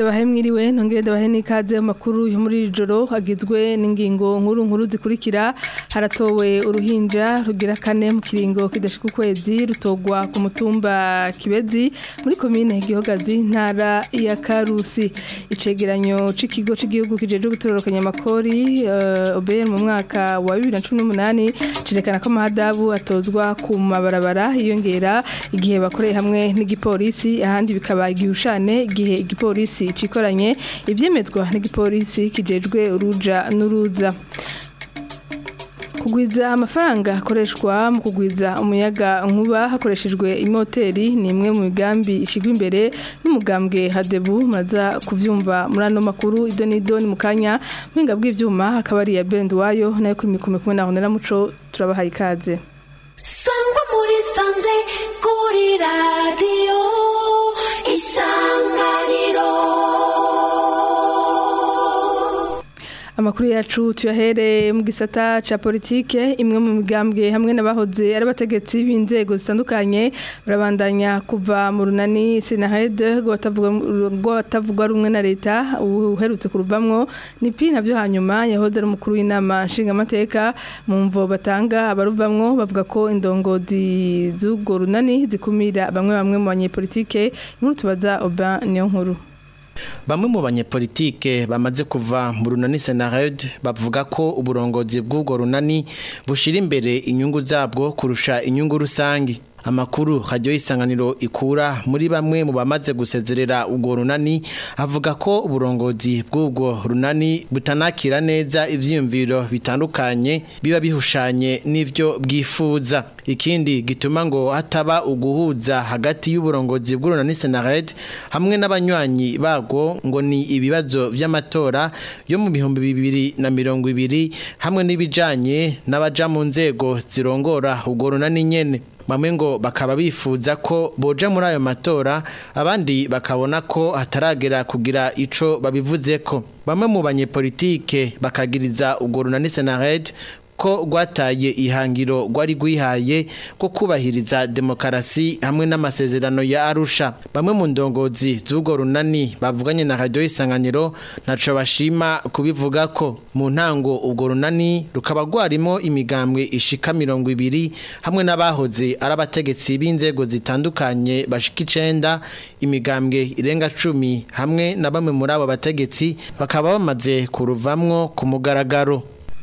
ndabahe mwiriwe ntongere ndabahe n'ikaze mu makuru yo muri iri joro agizwe n'ingingo nkuru nkuru zikurikira haratowe uruhinja rugira kane mu kiringo kidashika ukwezi rutogwa ku mutumba kibezi muri komine gihogazi ntara ya karusi icegeranyo c'ikigo c'igihugu kijejwe gutororokanya amakori uh, OBR mu mwaka wa 2018 cerekana ko amahadabu atozwa ku mabarabara yiyongera igihe bakoreye hamwe n'igipolisi ahandi bikaba igihushane igihe igipolisi cikoranye ivyemezwa n'igipolisi kijejwe uruja n'uruza kugwiza amafaranga akoreshwa mu kugwiza umuyaga nkuba hakoreshejwe imoteri ni imwe mu migambi ishigwa imbere n'umugambwe hadebu maza kuvyumva muri ano makuru ido n'ido ni mu kanya mpinga bw'ivyuma hakaba ari iya Benduwayo nayo kuri mikome kumwe na Honera Muco turabahaye ikaze sangwa muri sanze kuri radiyo isanganiro Amakuru yacu tuyahere mu gisata ca politike imwe mu migambwe hamwe n'abahoze ari abategetsi b'inzego zitandukanye barabandanya kuva mu runani Senahed rwo batavuga rumwe na leta uherutse kuruvamwo ni pi navyo hanyuma yahoze ari umukuru w'inama nshingamateka mu mvo batanga abaruvamwo bavuga ko indongozi z'urwo runani zikumira bamwe bamwe mu banyepolitike inkuru tubaza Oban niyo nkuru Bamwe mu banyepolitike bamaze kuva mu runani Senared bavuga ko uburongozi bw'ubwo runani bushira imbere inyungu zabwo kurusha inyungu rusangi. Amakuru radio isanganiro ikura muri bamwe mu bamaze gusezerera ubwo runani avuga ko uburongozi bw'ubwo runani butanakira neza ivyiyumviro bitandukanye biba bihushanye n'ivyo bwifuza ikindi gituma ngo hataba uguhuza hagati y'uburongozi bw'urunani Senared hamwe n'abanywanyi bago ngo ni ibibazo vy'amatora yo mu bihumbi bibiri na mirongo ibiri hamwe n'ibijanye n'abaja mu nzego zirongora ubwo runani nyene bamwe ngo bakaba bifuza ko boja muri ayo matora abandi bakabona ko hataragera kugira ico babivuzeko bamwe mu banyepolitike bakagiriza ubwo runani Senared ko rwataye ihangiro rwari rwihaye ko kubahiriza demokarasi hamwe n'amasezerano ya Arusha bamwe mu ndongozi z'ubwo runani bavuganye na radio isanganiro ntaco bashima kubivuga ko mu ntango ubwo runani rukaba rwarimo imigambwe ishika mirongo ibiri hamwe n'abahoze ari abategetsi b'inzego zitandukanye bashika icenda imigambwe irenga cumi hamwe na bamwe muri abo bategetsi bakaba bamaze kuruvamwo ku mugaragaro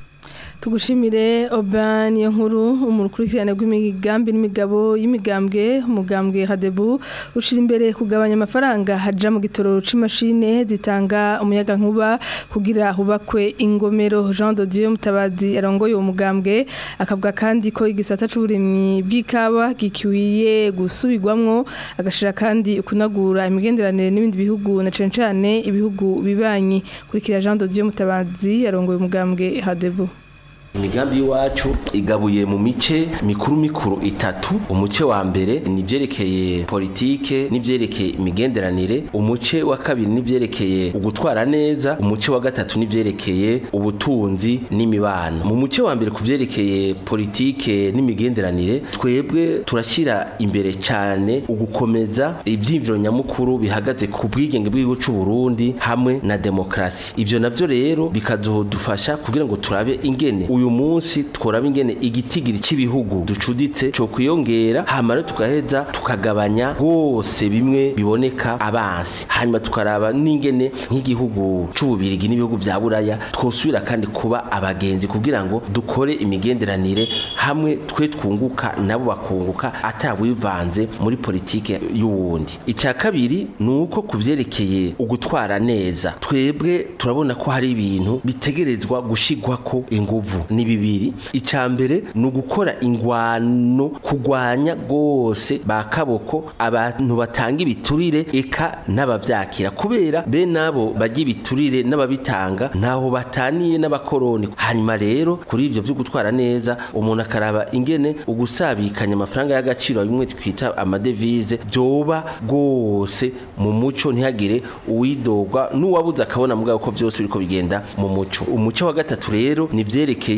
tugushimire Oban iyo nkuru umukurikirane rw'imigambi n'imigabo y'imigambwe umugambwe Hadebu ushira imbere kugabanya amafaranga haja mu gitoro c'imashine zitanga umuyaga nkuba kugira hubakwe ingomero Jean de Dieu Mutabazi arongoye uwo mugambwe akavuga kandi ko igisata c'uburimyi bw'ikawa gikwiye gusubirwamwo agashira kandi kunagura imigenderanire n'ibindi bihugu na cane cane ibihugu bibanyi kurikira Jean de Dieu Mutabazi arongoye umugambwe Hadebu imigambi y'iwacu igabuye mu mice mikuru mikuru itatu umuce wa mbere ni byerekeye politike n'ibyerekeye imigenderanire umuce wa kabiri n'ibyerekeye ugutwara neza umuce wa gatatu n'ibyerekeye ubutunzi n'imibano mu muce wa mbere ku byerekeye politike n'imigenderanire twebwe turashyira imbere cyane ugukomeza ibyiyumviro nyamukuru bihagaze ku bwigenge bw'igihugu cy'u Burundi hamwe na demokarasi ibyo nabyo rero bikadufasha kugira ngo turabe ingene uyu munsi tworaba ingene igitigiri cy'ibihugu ducuditse cyo kwiyongera hanyuma tukaheza tukagabanya hose bimwe biboneka abansi hanyuma tukaraba n'ingene nk'igihugu c'ububirigi n'ibihugu vya buraya twosubira kandi kuba abagenzi kugira ngo dukore imigenderanire hamwe twe twunguka nabo bakunguka atawivanze muri politike y'uwundi icya kabiri ni uko kuvyerekeye ugutwara neza twebwe turabona ko hari ibintu bitegerezwa gushigwako inguvu ni bibiri icya mbere ni ugukora ingwano kurwanya rwose ba kaboko abantu batanga ibiturire eka n'abavyakira kubera be nabo bajya ibiturire n'ababitanga ntaho bataniye n'abakoroni hanyuma rero kuri ivyo vyo gutwara neza umuntu akaraba ingene ugusabikanya amafaranga y'agaciro bimwe twita amadevize byoba rwose mu muco ntihagire uwidogwa n'uwabuze akabona mugabo ko vyose biriko bigenda mu muco umuco wa gatatu rero ni vyerekeye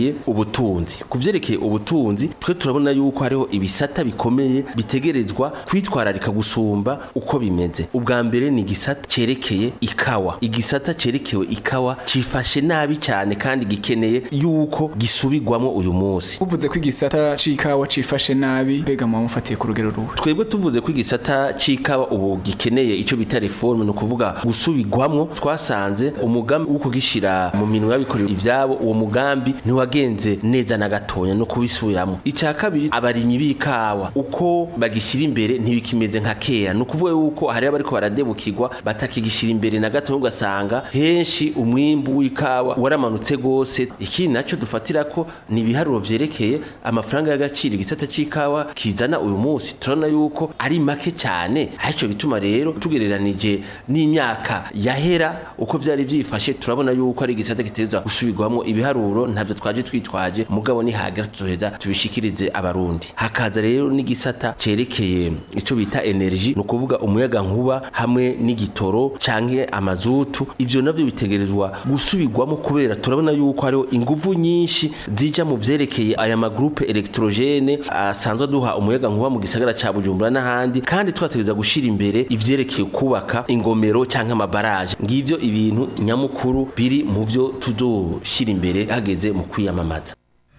vyerekeye ubutunzi ku vyerekeye ubutunzi twe turabona yuko hariho ibisata bikomeye bitegerezwa kwitwararika gusumba uko bimeze ubwa mbere ni igisata cerekeye ikawa igisata cerekewe ikawa cifashe nabi cyane kandi gikeneye yuko gisubirwamo uyu munsi uvuze ko igisata c'ikawa cifashe nabi mbega muba mufatiye ku rugero ruhe twebwe tuvuze ko igisata c'ikawa ubu gikeneye ico bita reforme ni ukuvuga gusubirwamwo twasanze umugambi wo kugishira mu minwe y'abikorera ivyabo uwo mugambi ntiwagenze neza na gatoya no kubisubiramo icya kabiri abarimyi b'ikawa uko bagishira imbere ntibikimeze nka kera ni ukuvuga yuko hari abariko baradebukirwa batakigishira imbere na gatoya ugasanga henshi umwimbu w'ikawa waramanutse gose ikindi naco dufatira ko ni ibiharuro vyerekeye amafaranga y'agaciro igisata c'ikawa kizana uyu munsi turabona yuko ari make cyane aricyo bituma rero tugereranije n'imyaka yahera uko vyari vyifashe turabona yuko ari igisata gitezwa gusubirwamo ibiharuro ntavyo twaje twitwaje mugabo nihagera tuzoheza tubishikirize abarundi hakaza rero n'igisata cerekeye ico bita energy ni ukuvuga umuyaga nkuba hamwe n'igitoro canke amazutu ivyo navyo bitegerezwa gusubirwamo kubera turabona yuko hariho inguvu nyinshi zija mu vyerekeye aya magroupe electrogene asanzwe duha umuyaga nkuba mu gisagara ca Bujumbura n'ahandi kandi twategeza gushira imbere ivyerekeye kubaka ingomero canke amabaraje ngivyo ibintu nyamukuru biri mu vyo tuzoshira imbere hageze mu kwiyamamaza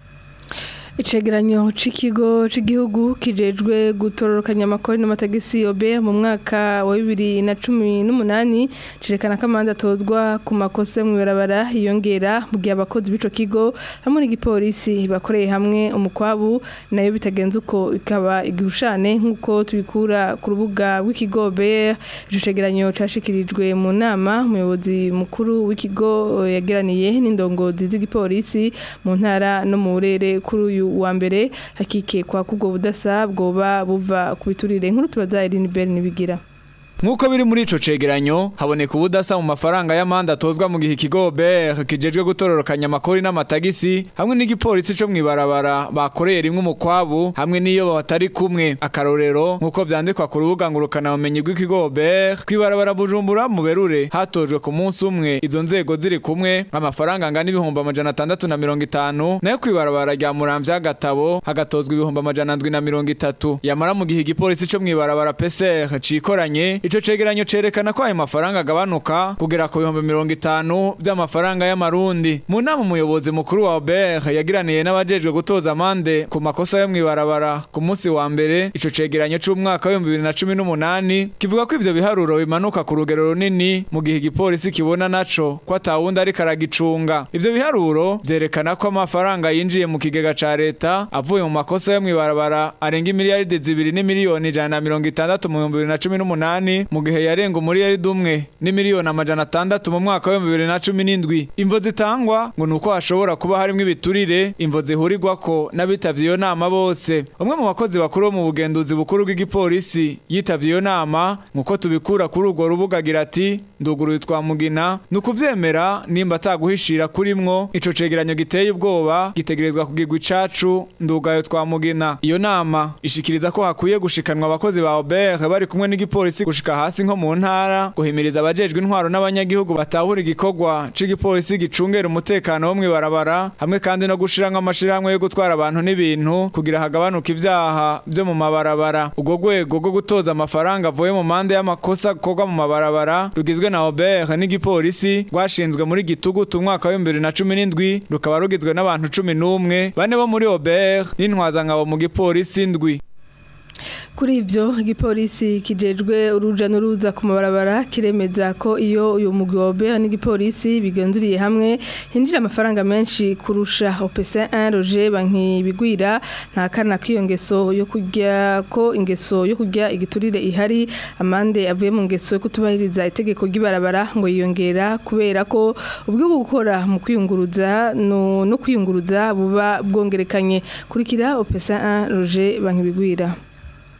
Icegeranyo c'ikigo c'igihugu kijejwe gutororokanya amakori n'amatagisi obe mu mwaka wa bibiri na cumi n'umunani cerekana ko amande atozwa ku makosa mu ibarabara yiyongera mu gihe abakozi b'ico kigo hamwe n'igipolisi bakoreye hamwe umukwabu nayo bitagenze uko ikaba igihushane nk'uko tubikura ku rubuga rw'ikigo obe ico cegeranyo cashikirijwe mu nama umuyobozi mukuru w'ikigo yageraniye n'indongozi z'igipolisi mu ntara no mu burere kuri uyu wa mbere hakikekwa ko ubwo budasa bwoba buva ku biturire nkuru tubaza Irene Bell nibigira Nkuko biri muri ico cegeranyo haboneka ubudasa mu mafaranga y'amanda atozwa mu gihe ikigo BR kijejwe gutororokanya amakori n'amatagisi hamwe n'igipolisi cyo mwibarabara bakoreye rimwe umukwabu hamwe n'iyo batari kumwe akarorero nkuko vyandikwa ku rubuga ngurukana bumenyi rw'ikigo BR kwibarabara Bujumbura mu berure hatojwe ku munsi umwe izo nzego ziri kumwe amafaranga angana ibihumbi amajana atandatu na mirongo itanu nayo kwibarabara rya Muramvya gatabo hagatozwa ibihumbi amajana ndwi na mirongo itatu yamara mu gihe igipolisi cyo mwibarabara PCR cikoranye Ico cegeranyo cerekana ko ayo mafaranga agabanuka kugera ku bihumbi mirongo itanu by'amafaranga y'amarundi mu nama umuyobozi mukuru wa OBR yagiraniye n'abajejwe gutoza amande ku makosa yo mwibarabara ku munsi wa mbere ico cegeranyo c'umwaka wa 2018 kivuga ko ivyo biharuro bimanuka ku rugero runini mu gihe igipolisi kibona naco ko atawundi ariko aragicunga ivyo biharuro vyerekana ko amafaranga yinjiye mu kigega ca leta avuye mu makosa yo mwibarabara arenga imiliyaridi zibiri n'imiliyoni ijana na mirongo itandatu mu bihumbi bibiri na cumi n'umunani mu gihe yarenga umuriyari dumwe ni miliyoni amajana atandatu mu mwaka wa bibiri na cumi n'indwi imvo zitangwa ngo nuko hashobora kuba harimwo ibiturire imvo zihurirwako n'abitavye iyo nama bose umwe mu bakozi bakuru bo mu bugenduzi bukuru bw'igipolisi yitavye iyo nama nkuko tubikura kuri urwo rubuga agira ati nduguruye twamugina ni ukuvyemera nimba ataguhishira kurimwo ico cegeranyo giteye ubwoba gitegerezwa kugirwa icacu ndugayo twamugina iyo nama ishikiriza ko hakwiye gushikanwa abakozi ba OBR bari kumwe n'igipolisi gushika hasi nko mu ntara guhimiriza abajejwe intwaro n'abanyagihugu batahura igikorwa c'igipolisi gicungera umutekano wo mwibarabara hamwe kandi no gushiramwo amashirahamwe yo gutwara abantu n'ibintu kugira hagabanuka ivyaha vyo mu mabarabara ubwo rwego rwo gutoza amafaranga avuye mu mande y'amakosa akorwa mu mabarabara rugizwe na OBR n'igipolisi rwashinzwe muri gitugutu umwaka wa 2017 rukaba rugizwe n'abantu 11 bane bo muri OBR n'intwazangabo mu gipolisi ndwi kuri ibyo igipolisi kijejwe uruja n'uruza ku mabarabara kiremeza ko iyo uyu mugwi wa OBR n'igipolisi bigenzuriye hamwe hinjira amafaranga menshi kurusha OPC1 Roger banki bigwira nta kana k'iyo ngeso yo kurya ko ingeso yo kurya igiturire ihari amande avuye mu ngeso yo kutubahiriza itegeko ry'ibarabara ngo yiyongera kubera ko ubwo gukora mu kwiyunguruza no, no kwiyunguruza buba bwongerekanye kurikira OPC1 Roger banki bigwira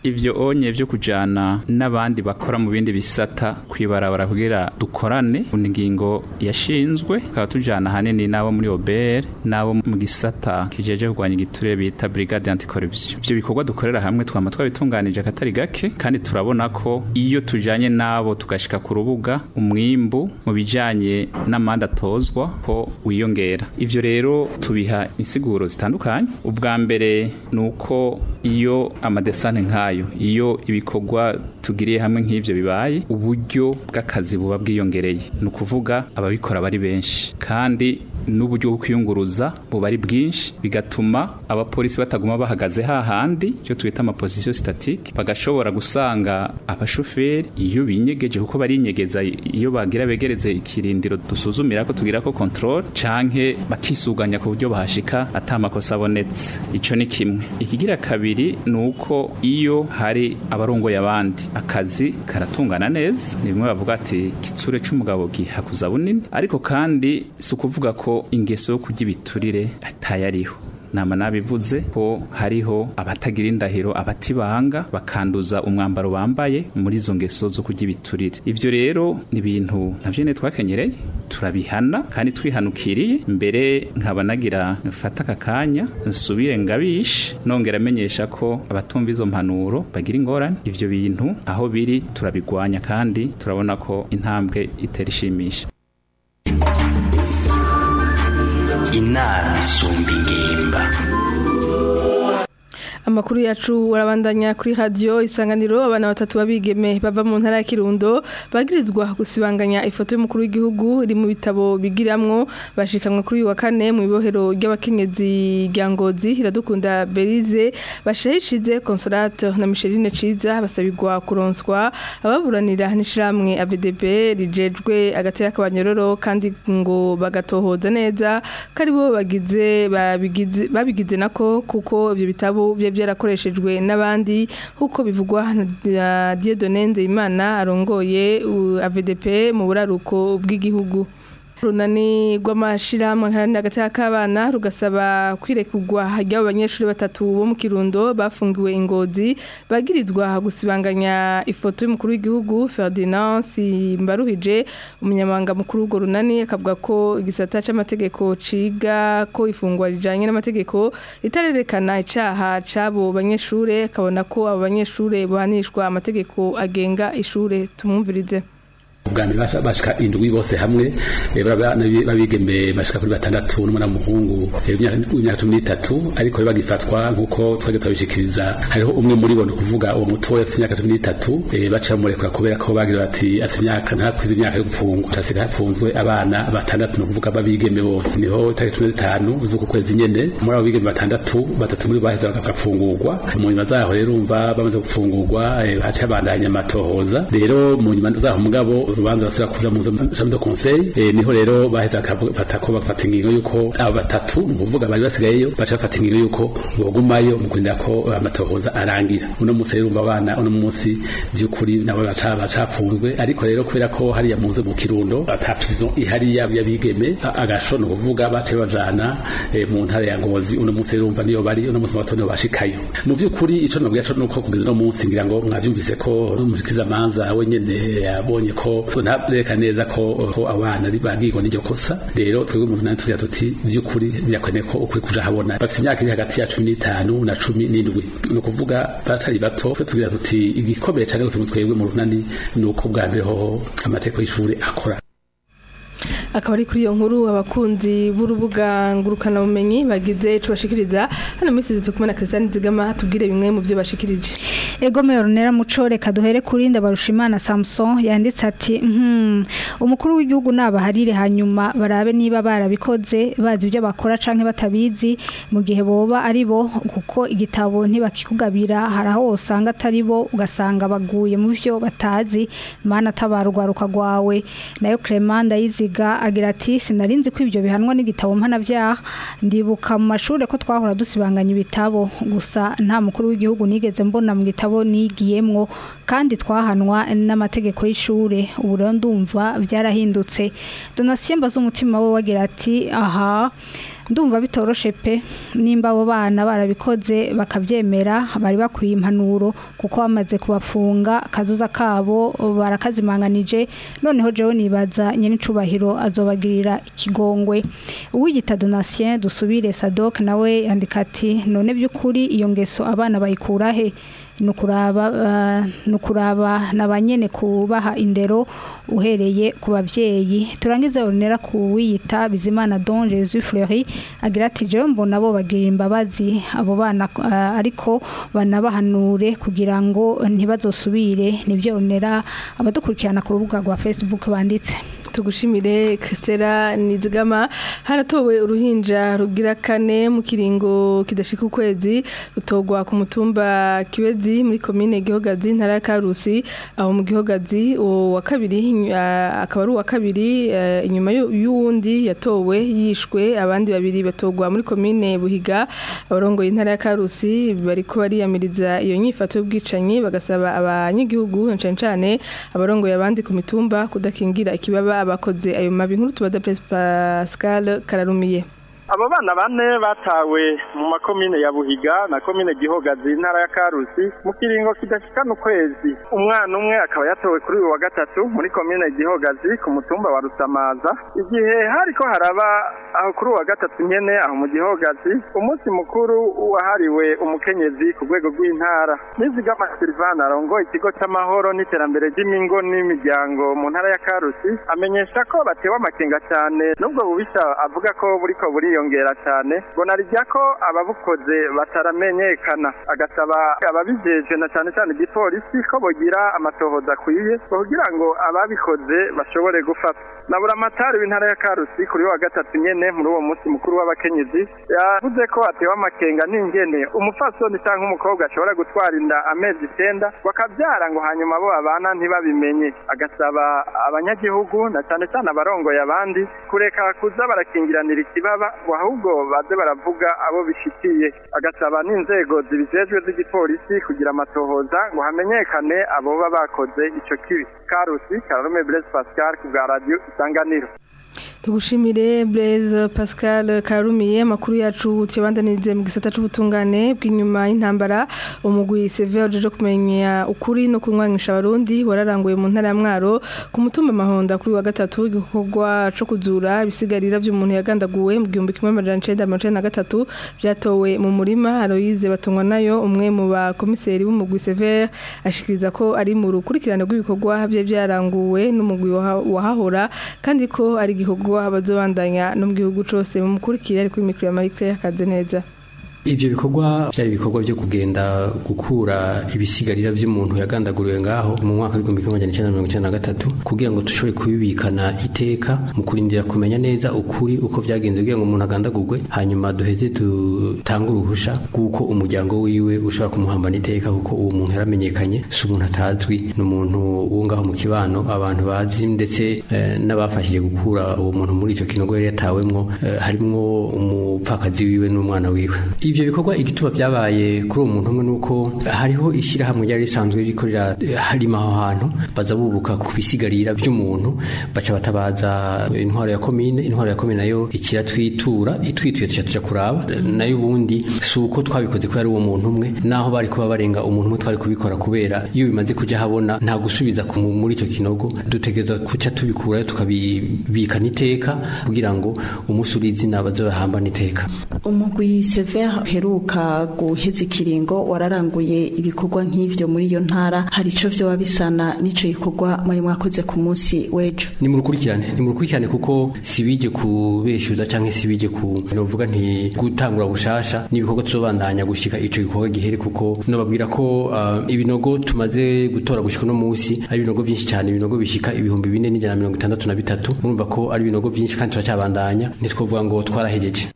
ivyo onye vyo kujana n'abandi bakora mu bindi bisata kwibarabara kugira dukorane ku ngingo yashinzwe tukaba tujana hanini n'abo muri OBR n'abo mu gisata kijeje kurwanya igiturire bita Brigade Anticorruption ivyo bikorwa dukorera hamwe twama twabitunganije akatari gake kandi turabona ko iyo tujanye n'abo tugashika ku rubuga umwimbu mu bijanye n'amanda atozwa ko wiyongera ivyo rero tubiha insiguro zitandukanye ubwa mbere ni uko iyo amadesane nk'ayo iyo ibikorwa tugiriye hamwe nk'ivyo bibaye uburyo bw'akazi buba bwiyongereye ni ukuvuga ababikora bari benshi kandi n'uburyo bwo kwiyunguruza buba ari bwinshi bigatuma abapolisi bataguma bahagaze hahandi icyo twita amaposition statique bagashobora gusanga abashoferi iyo binyegeje kuko barinyegeza iyo bagira begereze ikirindiro dusuzumira ko tugira ko control canke bakisuganya ku buryo bahashika atamakosa abonetse ico ni kimwe ikigira kabiri ni uko iyo hari abarongoye abandi akazi karatungana neza ni bimwe bavuga ati kitsure c'umugabo gihakuza bunini ariko kandi si ukuvuga ko ingeso yo kurya ibiturire atayariho nama nabivuze ko hariho abatagira indahiro abatibanga bakanduza umwambaro bambaye muri izo ngeso zo kurya ibiturire ivyo rero ni ibintu navyo ne twakenyereye turabihana kandi twihanukiriye mbere nkaba nagira mfata aka kanya nsubire ngabishe nongera amenyesha ko abatumva izo mpanuro bagira ingorane ivyo bintu aho biri turabigwanya kandi turabona ko intambwe itera ishimisha inama isumba ingimba amakuru yacu warabandanya kuri radio isanganiro abana batatu babigeme bava mu ntara ya Kirundo bagirizwa gusibanganya ifoto y'umukuru w'igihugu iri mu bitabo bigiramwo bashikamwe kuri uyu wa kane mu ibohero ry'abakenyezi rya Ngozi iradukunda Belize bashahishize Consolate na Micheline Ciza basabirwa kuronswa ababuranira n'ishiramwe ABDB rijejwe agatera kabanyororo kandi ngo bagatohoza neza karibo bagize babigize babigize nako kuko ibyo bitabo bye byarakoreshejwe n'abandi nk'uko bivugwa na Dieudonne Nzeyimana arongoye AVDP mu buraruko bw'igihugu runani rw'amashirahamwe nkarani hagati y'akabana rugasaba kwirekugwa ry'abo banyeshuri batatu bo mu kirundo bafungiwe ingozi bagirizwa gusibanganya ifoto y'umukuru w'igihugu Ferdinand Simbaruhije umunyamabanga mukuru w'urwo runani akavuga ko igisata c'amategeko ciga ko ifungwa rijanye n'amategeko ritarerekana icaha c'abo banyeshure akabona ko abo banyeshure bohanishwa amategeko agenga ishure tumwumvirize ubwami bashika indwi bose hamwe babigeme bashika kuri batandatu n'umwana w'umuhungu w'imyaka cumi n'itatu ariko bagifatwa nk'uko twari turabishikiriza hariho umwe muri bo ni ukuvuga uwo mutoya afite imyaka cumi n'itatu baca bamurekura kubera ko bagira bati afite imyaka ntakwize imyaka yo gufungwa hasiga hapfunzwe abana batandatu ni ukuvuga babigeme bose niho itariki cumi n'itanu z'uku kwezi nyene muri abo bigeme batandatu batatu muri bo baheze bagafungurwa mu nyuma zaho rero umva bamaze gufungurwa haca bandanya amatohoza rero mu nyuma zaho mugabo urubanza basubira kuja mu jambo de conseil eh, niho rero baheza bakafata ko bafata ingingo yuko abo batatu ni ukuvuga bari basigayeyo baca bafata ingingo yuko bogumayo mu kurinda ko amatohoza arangira uno munsi rero umva abana uno munsi by'ukuri nabo baca bacapfunzwe ariko rero kubera ko hariya muze mu kirundo ata prison ihari yabigeme agasho ni ukuvuga bace bajana eh, mu ntara ya ngozi uno munsi rero umva niyo bari uno munsi bato niyo bashikayo mu by'ukuri ico nabwiye co nuko kugeza uno munsi ngira ngo mwavyumvise ko umushikiriza manza wenyene yabonye ko ntareka neza ko ko abana bagirwa n'iryo kosa rero twebwe mu nani tugira tuti by'ukuri birakwene ko ukuri kuja habona bafite imyaka iri hagati ya cumi n'itanu na cumi n'indwi ni ukuvuga batari bato twe tugira tuti igikomeye cyane gose mu twebwe mu runani ni uko bwa mbere hoho amategeko y'ishuri akora akaba ari kuri iyo nkuru abakunzi b'urubuga ngurukanabumenyi bagize tubashikiriza hano muri studio kumwe na Christian Zigama tubwire bimwe mu byo bashikirije Ego Meronera Muco reka duhere kuri Ndabarushimana Samson yanditse ati hmm, umukuru w'igihugu nabaharire hanyuma barabe niba barabikoze bazi ibyo bakora canke batabizi mu gihe boba ari bo kuko igitabo ntibakikugabira haraho usanga atari bo ugasanga baguye mu byo batazi mana tabarugwaruka rwawe nayo Clement ndayiziga agira ati sinarinzi ko ibyo bihanwa n'igitabo mpanabyaha ndibuka mu mashuri ko twahora dusibanganya ibitabo gusa nta mukuru w'igihugu nigeze mbona mu gitabo nigiyemwo kandi twahanwa n'amategeko y'ishure ubu rero ndumva byarahindutse donatien mbaza umutima we wagira ati aha ndumva bitoroshe pe nimba abo bana barabikoze bakabyemera bari bakwiye impanuro kuko bamaze kubafunga akazuza kabo barakazimanganije noneho jewe nibaza nyenicubahiro azobagirira ikigongwe uwiyita donatien dusubire sadok nawe yandika ati none by'ukuri iyo ngeso abana bayikura he nukuraba uh, nukuraba nabanyene kubaha indero uhereye ku bavyeyi turangize onera kuwiyita bizimana Don Jesus Fleury agira ati jewe mbona bo bagira imbabazi abo bana uh, ariko banabahanure kugira ngo ntibazosubire nivyo onera abadukurikirana ku rubuga rwa Facebook banditse tugushimire Christela Nizigama haratowe uruhinja rugira kane mu kiringo kidashika ukwezi rutogwa ku mutumba Kibezi muri commune Gihogazi ntara ya Karusi aho mu Gihogazi wa kabiri akaba ari uwa kabiri inyuma y'uwundi yatowe yishwe abandi babiri batogwa muri commune Buhiga abarongoye intara ya Karusi bariko bariyamiriza iyo nyifato y'ubwicanyi bagasaba abanyagihugu cyane cyane abarongoye abandi ku mitumba kudakingira ikibaba abakoze ayo mabi nkuru tubaza Pascal Kararumiye abo bana bane batawe mu makomine ya buhiga na komine gihogazi intara ya karusi mu kiringo kidashikana ukwezi umwana umwe akaba yatowe kuri uyu wa gatatu muri komine gihogazi ku mutumba wa rusamaza igihe hariko haraba aho kuri uwa gatatu nyene aho mu gihogazi umunsi mukuru wahariwe umukenyezi ku rwego rw'intara nizigama silvana arongoye ikigo c'amahoro n'iterambere ry'imingo n'imiryango mu ntara ya karusi amenyesha ko batewe amakenga cyane n'ubwo bubisha avuga ko buriko buri yongera cyane ngo narijya ko ababukoze bataramenyekana agasaba ababijeje na cyane cyane igipolisi ko bogira amatohoza akwiye kugira ngo ababikoze bashobore gufata na buramatari w'intara ya karusi kuri wa gatatu nyene muri uwo munsi mukuru w'abakenyezi yavuze ko atewe amakenga n'ingene umupfasoni cyangwa umukobwa ashobora gutwara inda amezi icyenda bakabyara ngo hanyuma bo babana ntibabimenye agasaba abanyagihugu na cyane cyane abarongoye abandi kureka kuza barakingiranira ikibaba ahubwo baze baravuga abo bishitiye agasaba n'inzego zibijejwe z'igipolisi kugira amatohoza ngo hamenyekane abo baba bakoze ico kibi karusi kararume blaise pascal ku bwa radio isanganiro tugushimire Blaise Pascal Karumiye makuru yacu tubandanirize mu gisata c'ubutungane bw'inyuma y'intambara umugwi Sever uje kumenya ukuri no kunwanisha abarundi wararanguye mu ntara ya Mwaro ku mutumba mahonda kuri wa gatatu igikorwa co kuzura ibisigarira by'umuntu yagandaguwe mu 1993 byatowe mu murima Aloise batungwa nayo umwe mu bakomiseri b'umugwi Sever ashikiriza ko ari mu rukurikirane rw'ibikorwa bye byaranguwe n'umugwi wahahora kandi ko ari igikorwa abazobandanya no mu gihugu cose mu mukurikire ariko imikro ya Marie Claire akaze neza ivyo bikorwa byari ibikorwa byo kugenda gukura ibisigarira by'umuntu yagandaguriwe ngaho mu mwaka w'igihumbi kimwe magana cyenda mirongo icyenda na gatatu kugira ngo dushobore kubibikana iteka mu kurindira kumenya neza ukuri uko byagenze kugira ngo umuntu agandagurwe hanyuma duheze dutange uruhusha rw'uko umuryango wiwe ushobora kumuhambana iteka kuko uwo muntu yaramenyekanye si umuntu atazwi ni umuntu wo ngaho mu kibano abantu bazi ndetse eh, n'abafashije gukura uwo muntu muri icyo kinogo yari yatawemwo eh, harimwo umupfakazi wiwe n'umwana wiwe ivyo bikorwa igituma vyabaye kuri uwo muntu umwe nuko hariho ishyirahamwe ryari risanzwe riko harima aho hantu baza bubuka ku bisigarira vy'umuntu baca batabaza intwaro ya komine intwaro ya komine nayo ikiratwitura itwituye tuca tuja kuraba nayo ubundi si uko twabikoze ko ari uwo muntu umwe naho bari kuba barenga umuntu umwe twari kubikora kubera iyo bimaze kuja habona nta gusubiza muri ico kinogo dutegereza kuca tubikurayo tukabibikana iteka kugira ngo umunsi uri izina bazohambana iteka umugwi severe heruka guheza ikiringo wararanguye ibikorwa nk'ivyo muri iyo ntara hari ico vyoba bisana n'ico gikorwa muri mwakoze ku munsi w'ejo ni mu rukurikirane ni mu rukurikirane kuko sibije kubeshuza canke sibije ku novuga nti gutangura bushasha n'ibikorwa tuzobandanya gushika ico gikorwa gihere kuko nobabwira ko uh, ibinogo tumaze gutora gushika uno munsi ari ibinogo vyinshi cyane ibinogo bishika ibihumbi bine n'ijana mirongo itandatu na bitatu murumva ko ari ibinogo vyinshi kandi turacyabandanya ntitwovuga ngo twarahejeje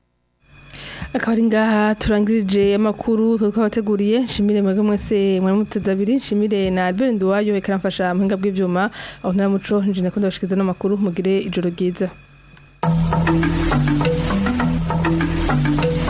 akaba ari ngaha turangirije amakuru twabateguriye nshimire mwebwe mwese mwari muteze abiri nshimire na Albert Nduwayo ikaramfasha muhinga bw'ivyuma aho ntara muco nje nakunda bashikiriza n'amakuru mugire ijoro ryiza